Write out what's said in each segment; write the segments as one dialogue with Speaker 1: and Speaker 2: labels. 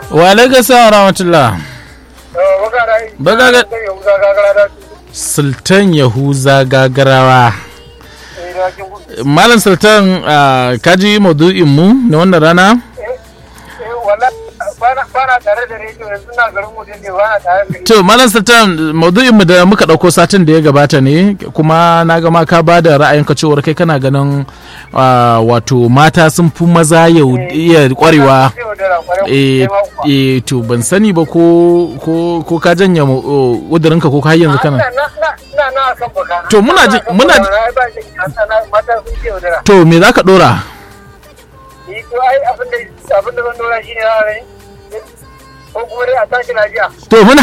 Speaker 1: wa alaikum salam rahmatullah Baga ga- sultan yahuza gagarawa malam sultan ah, kaji maudu'in mu na wannan rana
Speaker 2: bana tare da rediyo yanzu na garin mu ne bana tare da
Speaker 1: to malam sultan maudu'in mu da muka dauko satin da ya gabata ne kuma na ga ma ka ba da ra'ayinka cewar kai kana ganin ah, wato mata sun fi maza yau iya kwarewa eh eh to ban sani ba ko ko ko ka janya udurinka ko ka har yanzu kana
Speaker 2: na na na kan baka
Speaker 1: To, muna ji- muna ji-
Speaker 2: ba shi mata sun ce wadara
Speaker 1: to me zaka dora
Speaker 2: ni to ai abin da abin da zan dora shi ne na rai ko kuma dai a tashi lafiya
Speaker 1: to muna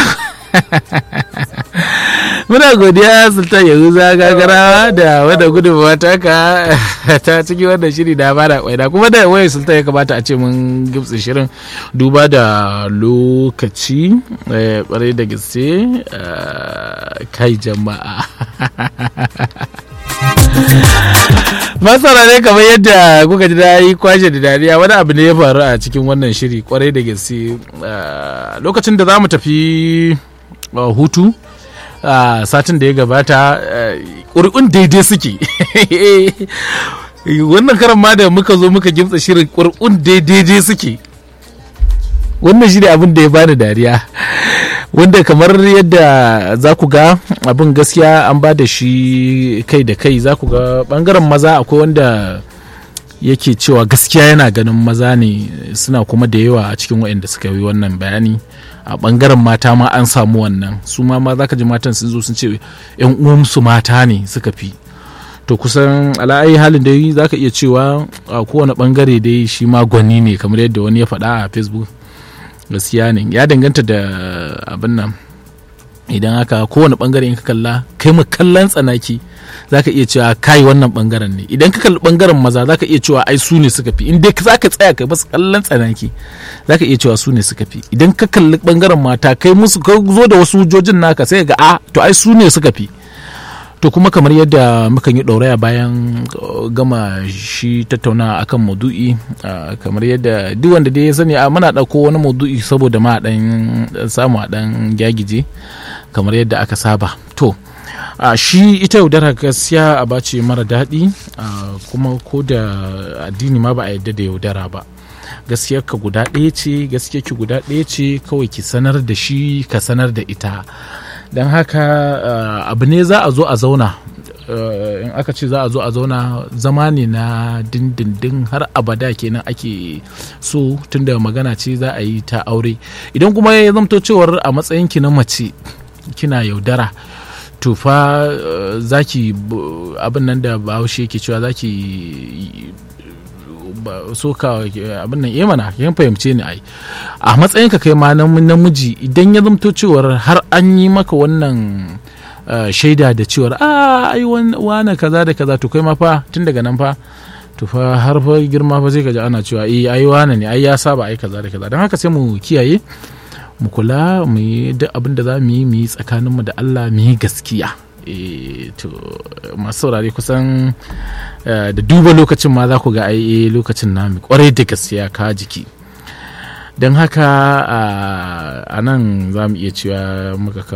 Speaker 1: muna godiya sultan yahuza gagarawa da wadda gudunmawa ta ka ta cikin wannan shiri da bada kwaida kuma da wayar sultan ya kamata a ce mun gibtsi shirin duba da lokaci eh, kwarai da gaske eh, kai jama'a masara ne kamar yadda kuka ji da yi kwashe da dariya wani abu ne ya faru a cikin wannan shiri kwarai da gaske Ah, lokacin da za mu tafi ah, hutu a satin da ya gabata ah, ƙuri'un daidai suke wannan karan ma da muka zo muka gimtsa shirin ƙuri'un daidai suke wannan shi ne abin da ya bani dariya wanda kamar yadda za ku ga abin gaskiya an ba da shi kai da kai za ku ga bangaren maza akwai wanda yake cewa gaskiya yana ganin maza ne suna kuma da yawa a cikin waɗanda suka yi wannan bayani a bangaren mata ma an samu wannan su ma ma za ka ji matan sun zo sun ce yan uwansu mata ne suka fi to kusan ala'ayi halin dai za ka iya cewa a kowane bangare dai shi ma gwani ne kamar yadda wani ya faɗa a facebook gaskiya ne ya danganta da abin nan idan haka kowane bangare in ka kalla kai mu kallon tsanaki za ka iya cewa kai wannan bangaren ne idan ka kalli bangaren maza za ka iya cewa ai su ne suka fi in dai za ka tsaya kai basu kallon tsanaki za ka iya cewa su ne suka fi idan ka kalli bangaren mata kai musu ka zo da wasu hujjojin naka sai ga a to ai su ne suka fi to kuma kamar yadda mukan yi ɗauraya bayan uh, gama shi tattauna akan maudu'i uh, kamar yadda duk wanda dai ya sani a muna ɗauko wani maudu'i saboda ma ɗan samu a ɗan gyagije kamar yadda aka saba to uh, shi ita yaudara gaskiya a bace mara daɗi uh, kuma ko da addini ma ba a yadda da yaudara ba gaskiyar ka guda ɗaya ce gaskiyar ki guda ɗaya ce kawai ki sanar da shi ka sanar da ita don haka uh, abu ne za a zo a zauna uh, in aka ce za a zo a zauna zama ne na dindindin har abada kenan ake so tunda magana ce za a yi ta aure idan kuma ya zamto cewar a matsayinki na mace kina yaudara to fa uh, zaki bu- abin nan da bahaushe yake cewa zaki ba- soka abin nan mana yan fahimce ni ai a matsayin ka kai ma nam- namiji idan ya zamto cewar har an yi maka wannan uh, shaida da cewar a ai wan- wane kaza da kaza to kai ma fa tun daga nan fa to fa har fa girma fa sai ka ji ana cewa eh ai wane ne ai ya saba ai kaza da kaza don haka sai mu kiyaye mu kula mu yi duk abin da za mu yi mu yi tsakaninmu da Allah mu yi gaskiya Eh, to masu saurare kusan eh, da duba lokacin ma za ku ga ai eh, lokacin namu kwarai da gaskiya ka jiki don haka a nan za mu iya cewa muka kawo